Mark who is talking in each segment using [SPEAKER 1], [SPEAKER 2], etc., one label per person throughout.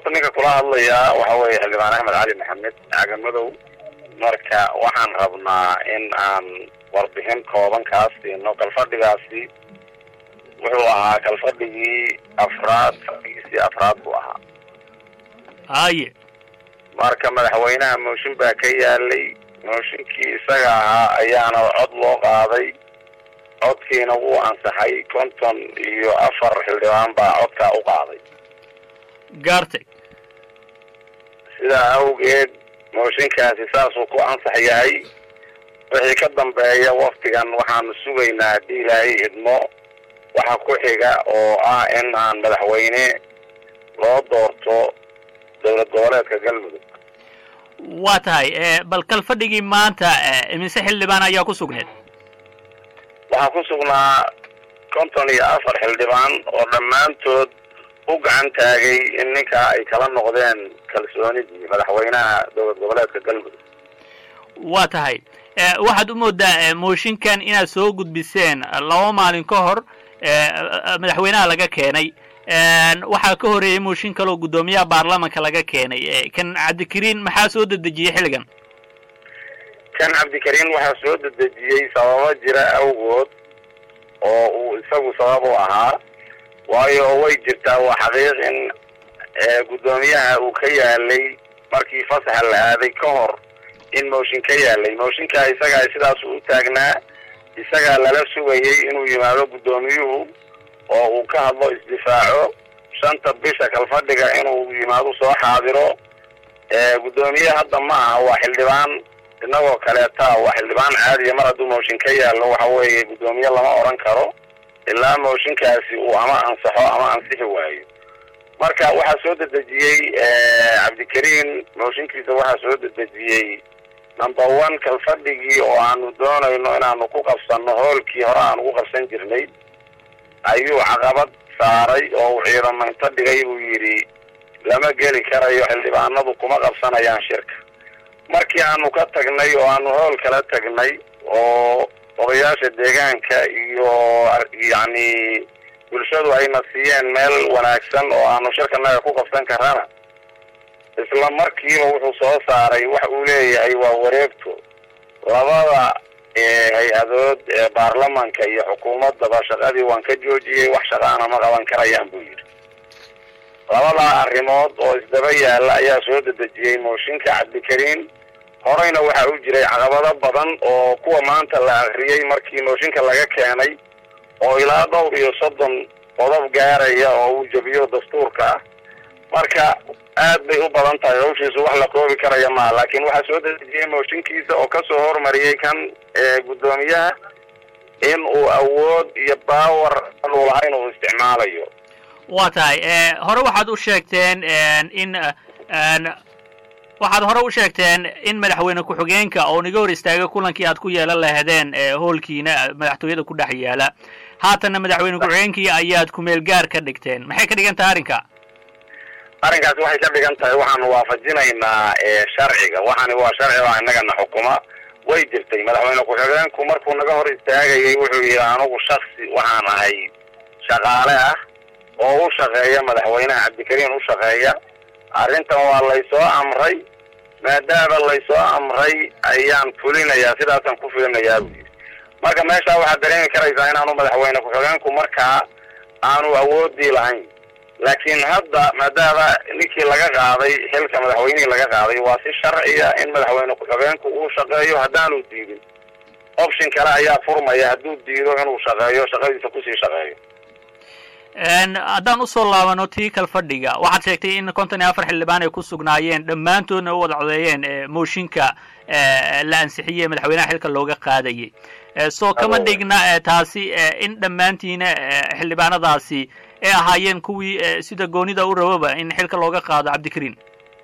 [SPEAKER 1] horta ninka kula hadlayaa waxa weeye xildhibaan axmed cali maxamed cagamadow marka waxaan rabnaa in aan warbixin kooban kaa siino kalfadhigaasi wuxuu ahaa kalfadhigii afraad fadhigiisii afraad buu ahaa
[SPEAKER 2] haye
[SPEAKER 1] marka madaxweynaha mooshin baa ka yaalay mooshinkii isaga ahaa ayaana cod loo qaaday codkiina wuu ansaxay konton iyo afar xildhibaan baa codkaa u qaaday
[SPEAKER 2] gaartay
[SPEAKER 1] sidaa awgeed mooshinkaasi saasuu ku ansax yahay wixii ka dambeeya waktigan waxaanu sugaynaa haddii ilaahay idmo waxa ku xiga oo ah in aan madaxweyne loo doorto dowlad goboleedka galmudug
[SPEAKER 2] waa tahay bal kalfadhigii maanta imise xildhibaan ayaa ku sugneed
[SPEAKER 1] waxaa ku sugnaa konton iyo afar xildhibaan oo dhammaantood u gacan taagay in ninkaa ay kala noqdeen kalsoonidii madaxweynaha dowlad goboleedka galmudug
[SPEAKER 2] waa tahay waxaad u moodaa mooshinkan inaad soo gudbiseen laba maalin ka hor madaxweynaha laga keenay waxaa ka horeeyey mooshin kaleoo guddoomiyaha baarlamanka laga keenay kan cabdikariin maxaa soo dedejiyey xilligan
[SPEAKER 1] kan cabdikariin waxaa soo dedejiyey sababo jira awgood oo uu isagu sabab u ahaa waayo way jirtaa waa xaqiiq in guddoomiyaha uu ka yaalay markii fasaxa la aaday ka hor in mooshin ka yaalay mooshinkaa isagaa sidaasuu u taagnaa isagaa lala sugayay inuu yimaado guddoomiyuhu oo uu ka hadlo isdifaaco shanta bisha kalfadhiga inuu yimaado soo xaadiro guddoomiye hadda ma aha waa xildhibaan inagoo kaleeta waa xildhibaan caadiya mar hadduu mooshin ka yaallo waxa weeye guddoomiye lama odhan karo ilaa mooshinkaasi uu ama ansaxo ama ansixi waayo marka waxaa soo dedejiyey cabdikariin mooshinkiisa waxaa soo dedejiyey number one kalfadhigii oo aanu doonayno inaanu ku qabsanno hoolkii hore aan ugu qabsan jirnay ayuu caqabad saaray oo uu ciidamaynto dhigay buu yidhi lama geli karayo xildhibaanadu kuma qabsanayaan shirka markii aanu ka tagnay oo aanu hool kala tagnay oo odayaasha deegaanka iyo yacni bulshadu ayna siiyeen meel wanaagsan oo aanu shirkanaga ku qabsan karana isla markiiba wuxuu soo saaray wax uu leeyahay waa wareegto labada hay-adood ee baarlamanka iyo xukuumaddaba shaqadii waan ka joojiyey wax shaqaana ma qaban karayaan buu yidhi labadaa arrimood oo isdaba yaalla ayaa soo dedejiyey mooshinka cabdikariin horeyna waxaa u jiray caqabado badan oo kuwa maanta la akriyey markii mooshinka laga keenay oo ilaa dhowr iyo soddon qodob gaaraya oo uu jebiyo dastuurka ah marka aad bay u badan tahay hawshiisu wax la koobi karaya maha laakiin waxaa soo dedejiyey mooshinkiisa oo kasoo hormariyey kan guddoomiyaha in uu awood iyo baawer uu lahayn uu isticmaalayo
[SPEAKER 2] waa tahay hore waxaad u sheegteen in waxaad hore u sheegteen in madaxweyne ku-xigeenka oo naga hor istaagay kulankii aad ku yeelan lahaydeen hoolkiina madaxtooyada ku dhex yaala haatanna madaxweyne ku-xigeenkii ayaad kumeel gaar ka dhigteen maxay ka dhigan tahay arrinka
[SPEAKER 1] arrinkaasi waxay ka dhigan tahay waxaanu waafajinaynaa sharciga waxaani waa sharciga innagana xukuma way jirtay madaxweyne ku-xigeenku markuu naga hor istaagayay wuxuu yidhi anugu shaksi waxaan ahay shaqaale ah oo u shaqeeya madaxweynaha cabdikariin u shaqeeya arrintan waa laysoo amray maadaama laysoo amray ayaan fulinayaa sidaasaan ku fulinayaa buu yidhi marka meeshaa waxaad dareemi karaysaa inaanu madaxweyne ku-xigeenku markaa aanu awoodii lahayn laakiin hadda maadaama ninkii laga qaaday xilka madaxweynihii laga qaaday waa si sharciya in madaxweyne ku-xigeenku uu shaqeeyo haddaanu diidin option kale ayaa furmaya hadduu diido inuu shaqeeyo shaqadiisa kusii shaqeeyo
[SPEAKER 2] haddaan usoo laabano tii kalfadhiga waxaad sheegtay in konton iyo afar xildhibaan ay ku sugnaayeen dhammaantoodna u wada codeeyeen mooshinka la ansixiyey madaxweynaha xilka looga qaadayay soo kama dhigna taasi in dhammaantiina xildhibaanadaasi ay ahaayeen kuwii sida goonida u rababa in xilka looga qaado cabdikariin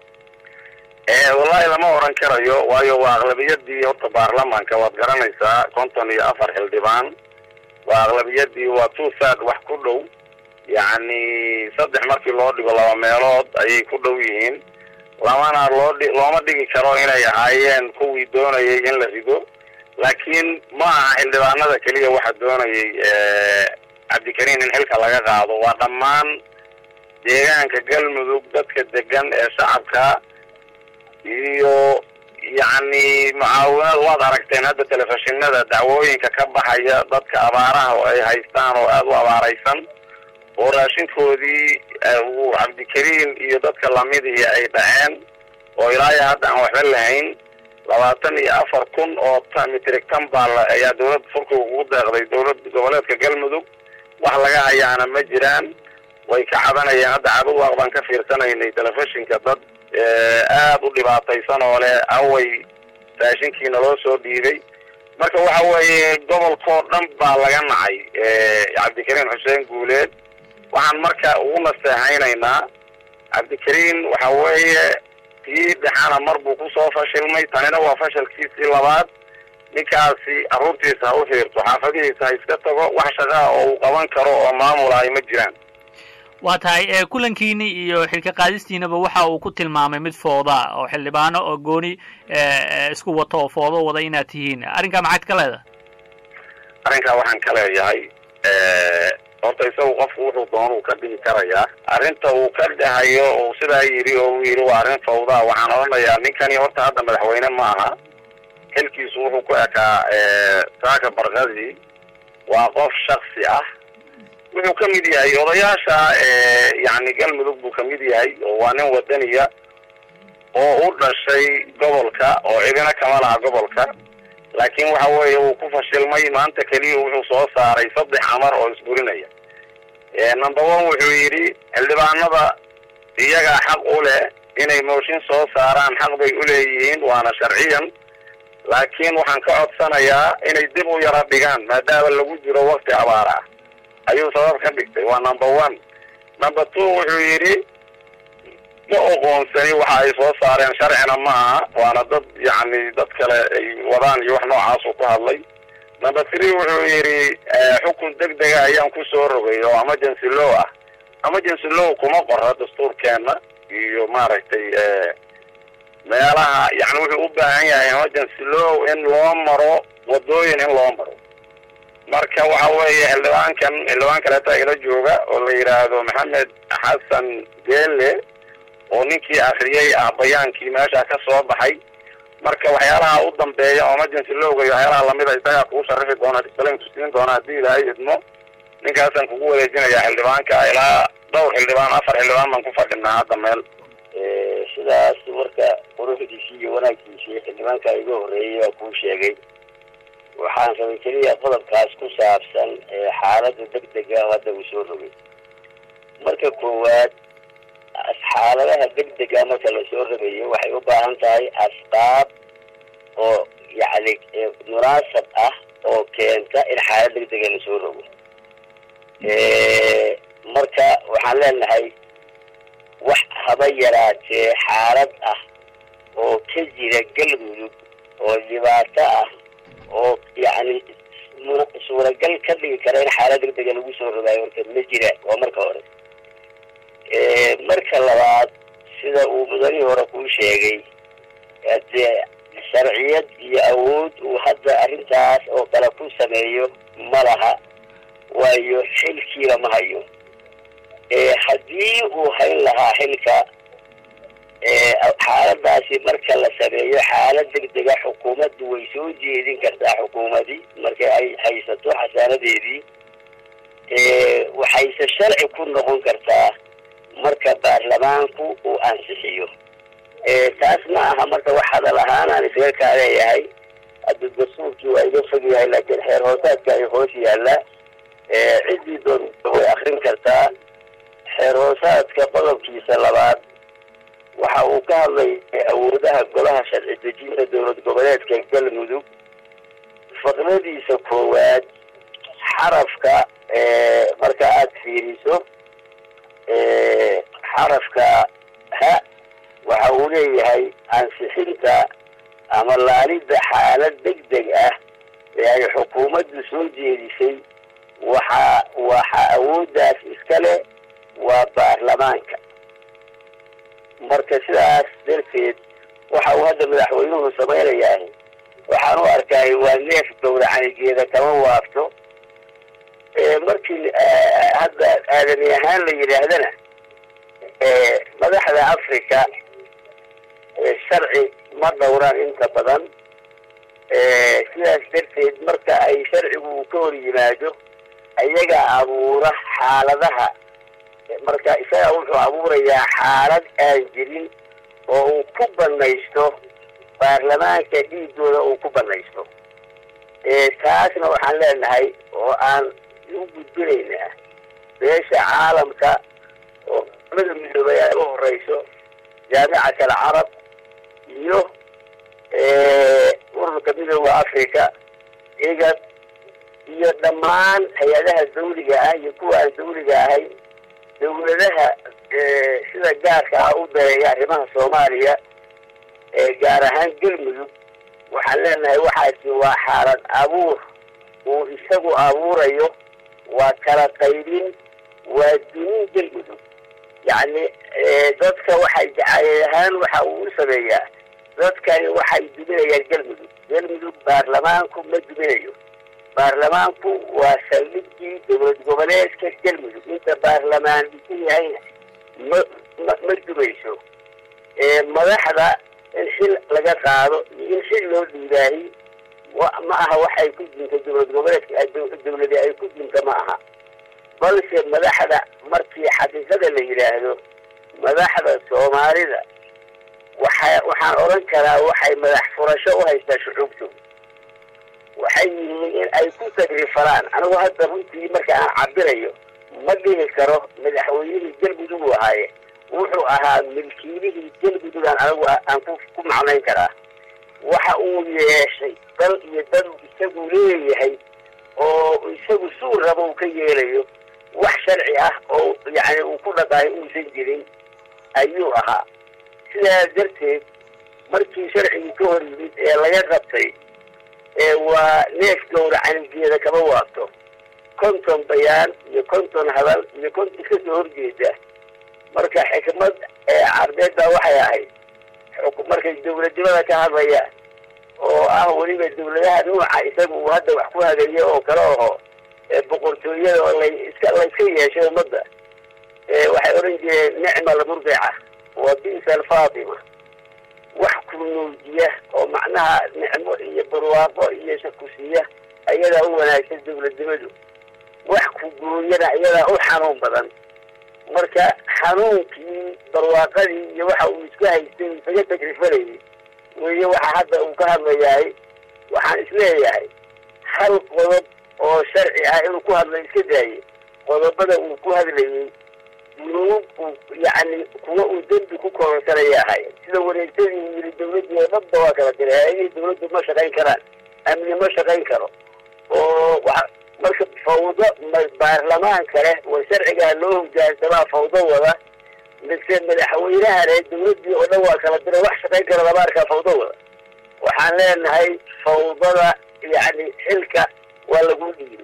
[SPEAKER 1] wallahi lama oran karayo waayo waa aqlabiyadii horta baarlamanka waad garanaysaa konton iyo afar xildhibaan waa aqlabiyadii waa two third wax ku dhow yacni saddex markii loo dhigo laba meelood ayay ku dhow yihiin lamana loo dhi looma dhigi karo inay ahaayeen kuwii doonayay in la rido laakiin ma aha xildhibaanada keliya waxa doonayay cabdikariin in xilka laga qaado waa dhammaan deegaanka galmudug dadka degan ee shacabka iyo yacni mucaawinad waad aragteen hadda telefishinada dacwooyinka ka baxaya dadka abaaraha oo ay haystaan oo aada u abaaraysan oo raashinkoodii uu cabdikariim iyo dadka lamidii ay dhaceen oo ilaayo hadda aan waxba lahayn labaatan iyo afar kun oo mitrig tambal ayaa dawladda furkiga ugu deeqday dowlad goboleedka galmudug wax laga hayaana ma jiraan way ka cabanayeen hadda cabawaaq baan ka fiirsanaynay telefishinka dad aada u dhibaataysan oo leh away raashinkiina loo soo dhiibay marka waxa weeye gobolkoo dhan baa laga nacay cabdikariim xuseen guuleed waxaan marka ugu nasteexaynaynaa cabdikariim waxa weeye kii dhexana mar buu kusoo fashilmay tanina waa fashalkiisii labaad ninkaasi carruurtiisa ha u xiirto xaafadihiisa ha iska tago wax shaqaa oo uu qaban karo oo maamula ay ma jiraan
[SPEAKER 2] waa tahay kulankiini iyo xilka qaadistiinaba waxa uu ku tilmaamay mid fooda oo xildhibaano oo gooni isku wato oo foodo wada inaad tihiin arrinkaa maxaad ka leedahay
[SPEAKER 1] arrinkaa waxaan ka leeyahay horta isagu qofku wuxuu doonuu ka dhihi karayaa arrinta uu ka dhahayo uu sidaa yidhi oo uu yidhi waa arrin fawdaa waxaan odhanayaa ninkani horta hadda madaxweyne ma aha xilkiisu wuxuu ku ekaa saaka barkadi waa qof shaksi ah wuxuu ka mid yahay odayaasha yani galmudug buu kamid yahay oo waa nin wadaniya oo u dhashay gobolka oo cidina kama laha gobolka laakiin waxa weeye wuu ku fashilmay maanta keliya wuxuu soo saaray saddex amar oo isburinaya number one wuxuu yidhi xildhibaanada iyagaa xaq u leh inay mooshin soo saaraan xaq bay uleeyihiin waana sharciyan laakiin waxaan ka codsanayaa inay dib u yara dhigaan maadaama lagu jiro wakti abaar ah ayuu sabab ka dhigtay waa number one number two wuxuu yidhi ma oqoonsani waxa ay soo saareen sharcina ma aha waana dad yacni dad kale ay wadaan iyo wax noocaasuu ku hadlay number three wuxuu yidhi xukun deg dega ayaan kusoo rogay oo emergency law ah emergency law kuma qora dastuurkeena iyo maaragtay meelaha yani wuxuu u baahan yahay emergency law in loo maro wadooyin in loo maro marka waxa weeye xildhibaankan xildhibaan kaleeta ila jooga oo la yidhaahdo maxamed xasan geele oo ninkii akriyay ah bayaankii meesha ka soo baxay marka waxyaalaha u dambeeya oo emergency lowga iyo waxyaalaha lamida isagaa kugu sharaxi doona disalayn tusiin doona haddii ilaahay idmo ninkaasaan kugu wareejinaya xildhibaanka ilaa dhowr xildhibaan afar xildhibaan baan ku fadhinaa hadda meel
[SPEAKER 3] sidaas marka quruxdiisii iyo wanaaggiisii xildhibaanka iga horreeyay waa kuu sheegay waxaan rabay keliya qodobkaas ku saabsan xaaladda deg dega hadda uu soo rogay marka koowaad xaaladaha deg dega marka lasoo rogayo waxay u baahan tahay asbaab oo yacni munaasab ah oo keenta in xaalad deg dega lasoo rogo marka waxaan leenahay wax haba yaraatee xaalad ah oo ka jira galmudug oo dhibaato ah oo yacni suuragal ka dhigi kara in xaalad deg dega lagu soo rogaayo marka ma jiraan waa marka hore marka labaad sida uu mudanihii hore kuu sheegay dee sharciyad iyo awood uu hadda arrintaas oo kale ku sameeyo ma laha waayo xilkiiba ma hayo haddii uu hayn lahaa xilka xaaladaasi marka la sameeyo xaalad deg dega xukuumaddu way soo jeedin kartaa xukuumadii marka ay haysato xasaanadeedii waxayse sharci ku noqon kartaa marka baarlamaanku uu ansixiyo taas ma aha marka wax hadal ahaan aan isaga kaa leeyahay hadda dastuurkii waa iga fog yahay laakiin xeer hoosaadka ay hoos yaalla ciddii doonta way akrin kartaa xeer hoosaadka qodobkiisa labaad waxa uu ka hadlay awoodaha golaha sharci dejinta dowlad goboleedka galmudug faqradiisa koowaad xarafka marka aada fiiriso xarafka ha waxa uu leeyahay ansixinta ama laalidda xaalad deg deg ah ee ay xukuumaddu soo jeedisay waxa waxa awooddaas iska leh waa baarlamaanka marka sidaas darteed waxa uu hadda madaxweynuhu samaynayaa waxaan u arkaay waa neef gowracanigeeda kama waafto markii hadda aadami ahaan la yidhaahdana madaxda africa sharci ma dhowraan inta badan sidaas darteed marka ay sharcigu uu ka hor yimaado ayaga abuura xaaladaha marka isaga wuxuu abuurayaa xaalad aan jirin oo uu ku banaysto baarlamaanka dhiigooda uu ku banaysto taasna waxaan leenahay oo aan u gudbinaynaa beesha caalamka oo mada midoobay ay u horeyso jaamicat alcarab iyo ururka midooda africa igad iyo dhammaan hay-adaha dawliga ah iyo kuwa aan dawliga ahayn dawladaha sida gaarka ah u dareeya arrimaha soomaaliya gaar ahaan galmudug waxaan leenahay waxaasi waa xaalad abuur uu isagu abuurayo waa kala qaybin waa dunin galmudug yacni dadka waxay jacayl ahaan waxa uu u sameeyaa dadkani waxay duminayaan galmudug galmudug baarlamaanku ma duminayo baarlamaanku waa saldhigii dowlad goboleedka galmudug inta baarlamaan dhisan yahayna ma ma ma dumayso madaxda in xil laga qaado iyo in xil loo dhiibaahi ma aha waxay ku dinta dowlad goboleedka dowladi ay ku dinta ma aha balse madaxda markii xaqiiqada la yidhaahdo madaxda soomaalida waxa waxaan odhan karaa waxay madax furasho u haystaa shucuubtu waxay yihiin in ay ku tagrifalaan anigu hadda runtii marka aan cabirayo ma dhihi karo madaxweynihii galmudug uu ahaaye wuxuu ahaa milkiilihii galmudugan anigu aan ku ku macnayn karaa waxa uu yeeshay dal iyo dal isagu leeyahay oo isagu suu rabo uu ka yeelayo wax sharci ah oo yacni uu ku dhaqaayo uusan jirin ayuu ahaa sidaas darteed markii sharcigii ka hor yimid ee laga qabtay waa neef gowra canigeeda kama waabto konton bayaan iyo konton hadal iyo konton kasoo horjeeda marka xikmad carbeedda waxay ahayd markay dawladnimada ka hadlayaan oo ah weliba dawladaha nuuca isaga uu hadda wax ku hagayo oo kale aho boqortooyada oo layska layska yeeshay ummadda waxay odhan jireen nicma almurdica wa bisa alfaatima wax ku nuujiya oo macnaha nicmo iyo barwaaqo iyo shakusiya ayadaa u wanaagsan dawladnimadu wax ku gooyana iyadaa u xanuun badan marka xanuunkii barwaaqadii iyo waxa uu iska haystay isaga takrifanayay weeye waxa hadda uu ka hadlayahay waxaan isleeyahay hal qodob oo sharci ah inuu ku hadla iska daayay qodobada uu ku hadlayay dunuub uu yacni kuwa uu dembi ku koronsanaya ahay sida wareegtadii uu yidhi dawladdii oo dhanba waa kala diray hay-adihii dawladdu ma shaqayn karaan amni ma shaqayn karo oo wa marka fawdo baarlamaan kale wa sharcigaa loo hogaansamaa fawdo wada mise madaxweynaha le dawladdii oo dhan waa kala diray wax shaqayn kara lama arkaa fawdo wada waxaan leenahay fawdada yacni xilka waa lagu dhiibay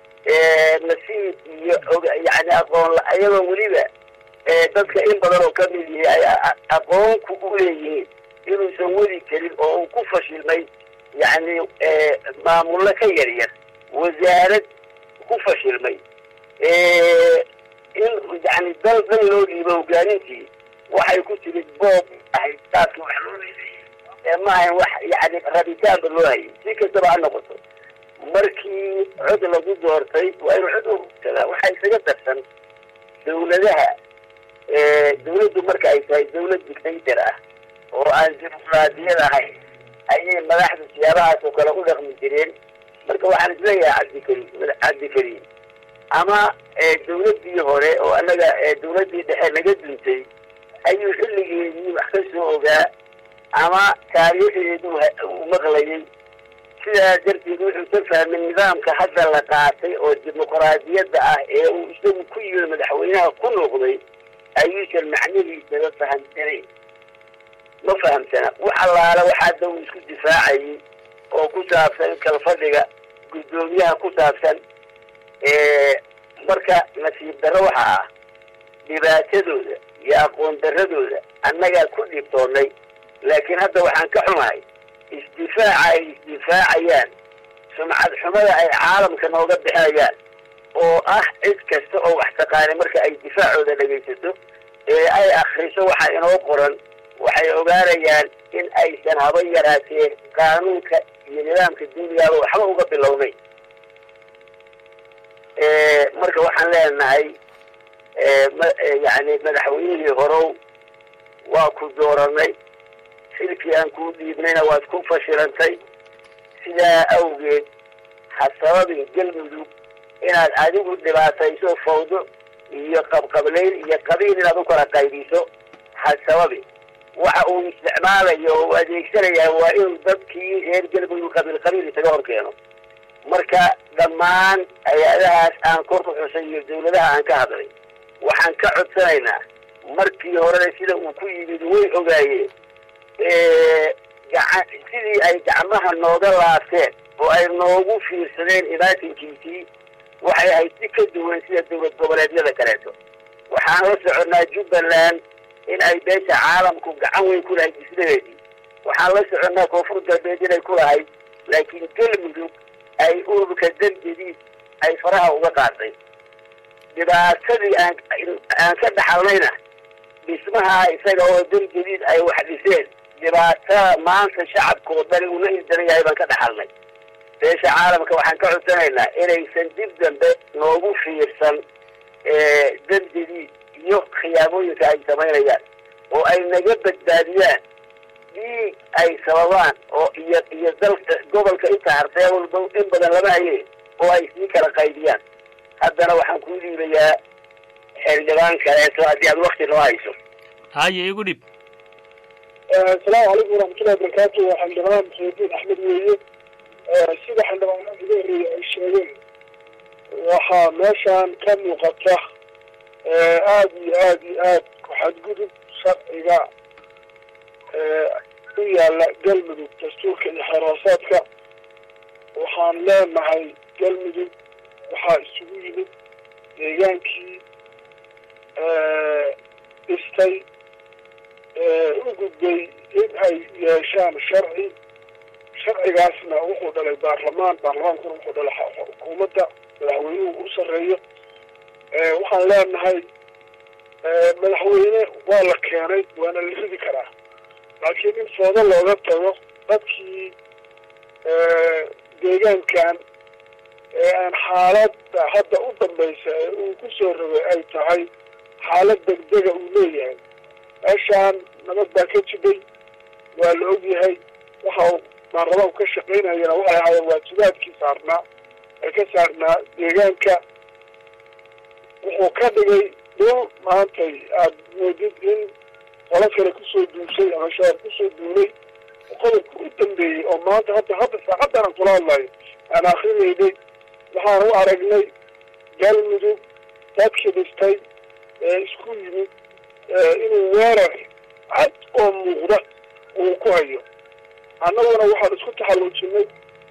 [SPEAKER 3] nasiib iyo yani aqoon iyadoo weliba dadka in badan oo kamid yihi ay aqoonku u leeyihiin inuusan wadi karin oo uu ku fashilmay yani maamullo ka yar yar wasaarad ku fashilmay in yani dal dal loo dhiibo hogaanintii waxay ku timid boob ahayd taaski wax loo leeday ma ahayn wax yani rabitaanba loo hayay si kastaba ha noqoto markii cod lagu doortay waa inuu cod uugsadaa waxaa isaga darsan dawladaha dawladdu marka ay tahay dawlad dictator ah oo aan dimuqraadiyad ahayn ayay madaxda siyaabahaas oo kale u dhaqmi jireen marka waxaan isleeyahay cabdikariim cabdikariim ama dawladdii hore oo annaga dawladdii dhexe naga duntay ayuu xilligeedii wax ka soo ogaa ama taariikhdeedu uu maqlayay sidaa darteed wuxuu ka fahmay nidaamka hadda la qaatay oo dimuqraadiyadda ah ee uu isagu ku yimid madaxweynaha ku noqday ayuusan macnihiisaba fahamsanayn ma fahamsana wax allaala wax hadda uu isku difaacayay oo ku saabsan kalfadhiga guddoomiyaha ku saabsan marka nasiib darro waxa ah dhibaatadooda iyo aqoon darradooda annagaa ku dhibtoonnay laakiin hadda waxaan ka xumahay isdifaaca ay isdifaacayaan sumcad xumada ay caalamka nooga bixinayaan oo ah cid kasta oo wax taqaanay marka ay difaacooda dhegaysato ee ay akriso waxa inoo qoran waxay ogaanayaan in aysan haba yaraatee qaanuunka iyo nidaamka dunigaaba waxba uga bilownayn marka waxaan leenahay yani madaxweynihii horow waa ku dooranay xilkii aan kuu dhiibnayna waad ku fashilantay sidaa awgeed ha sababin galmudug inaad adigu dhibaatayso fawdo iyo qabqablayn iyo qabiil inaad u kala qaybiso ha sababin waxa uu isticmaalayo oo u adeegsanayaa waa inuu dadkii reer galmudug qabiil qabiil isaga hor keeno marka dhammaan hay-adahaas aan kor ku xusay iyo dawladaha aan ka hadlay waxaan ka codsanaynaa markii horena sida uu ku yimid way ogaayeen gaca sidii ay gacmaha nooga laabteen oo ay noogu fiirsadeen imaatinkiisii waxay ahayd si ka duwan sida dawlad goboleedyada kaleeto waxaan la soconnaa jubbaland in ay beesha caalamku gacan weyn ku lahayd dhismaheedii waxaan la soconnaa koonfur galbeed inay ku lahayd laakiin galmudug ay ururka dambediis ay faraha uga qaatay dhibaatadii aan aan ka dhaxalnayna dhismaha isaga oo dambediis ay wax dhiseen dhibaatada maanta shacabka oo dhani una ildaran yahay baan ka dhaxalnay beesha caalamka waxaan ka codsanaynaa inaysan dib dambe noogu fiirsan dambediis iyo khiyaamooyinka ay samaynayaan oo ay naga badbaadiyaan dhiig ay sababaan oo iyo iyo dalka gobolka inta hartee walba in badan lama haye oo ay sii kala qaybiyaan haddana waxaan kuu dhiibayaa xildhibaan kaleeto haddii aad wakti noo hayso
[SPEAKER 2] haye igu dhib
[SPEAKER 4] asalaamu calaykum waraxmatullahi wabarakaatu waa xildhibaan muxiidiin axmed weeye sida xildhibaanada ugu horreeyay ay sheegeen waxaa meeshaan ka muuqata aada iyo aada iyo aad ku-xadgudub sharciga u yaalla galmudug dastuurka iyo xeerhoosaadka waxaan leenahay galmudug waxaa isugu yimid deegaankii dhistay u gudbay in ay yeeshaan sharci sharcigaasna wuxuu dhalay baarlamaan baarlamaankuna wuxuu dhalay xukuumadda madaxweynuhu u sarreeyo waxaan leenahay madaxweyne waa la keenay waana la ridi karaa laakiin in foodo looga tago dadkii deegaankan ee aan xaaladda hadda u dambaysa ee uu ku soo rogay ay tahay xaalad degdega uu leeyahay meeshaan nabad baa ka jiday waa la ogyahay waxa uu baarlamaanku ka shaqaynayana waxay ahaayeen waajibaadkii saarnaa ee ka saarnaa deegaanka wuxuu ka dhigay dhul maantay aada moodid in qolo kale kusoo duushay ama shabaab kusoo duulay qodobka u dambeeyey oo maanta hadda hadda saacaddan aan kula hadlayo aan akrinaynay waxaan u aragnay galmudug dadkii dhistay ee isku yimid inuu weerar cad oo muuqda uu ku hayo annaguna waxaan isku taxalluujinay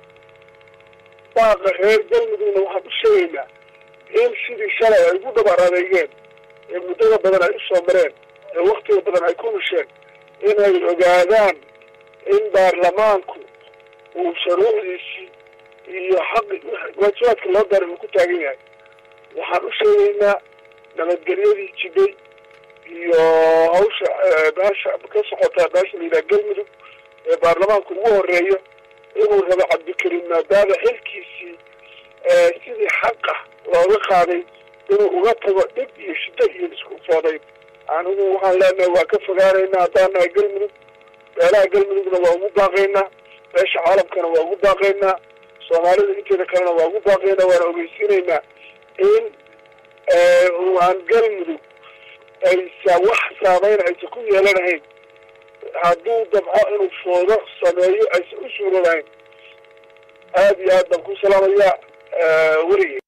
[SPEAKER 4] baaqa reer galmudugna waxaan u sheegaynaa in sidii shalay ay ugu dhabar adeegeen ee muddada badan ay usoo mareen ee waktiga badan ay ku hesheen inay ogaadaan in baarlamaanku uu shuruucdiisii iyo xaqi waajibaadka loo daray uu ku taagan yahay waxaan u sheegaynaa nabadgelyadii jiday iyo hawsha meesha ka socota meesha la yidhaha galmudug ee baarlamaanku ugu horeeyo inuu rabo cabdikariim maadaama xilkiisii sidii xaqa looga qaaday inuu uga tago dhib iyo shiddo iyo isku foodayn anigu waxaan leenahay waa ka fogaanaynaa haddaan nahay galmudug beelaha galmudugna waa ugu baaqaynaa beesha caalamkana waa ugu baaqaynaa soomaalida inteeda kalena waa ugu baaqaynaa waana ogeysiinaynaa in aan galmudug aysa wax saameyn aysa ku yeelanahayn hadduu dabco inuu foodo sameeyo aysan u suuro lahayn aada iyo aad baan ku salaamayaa werige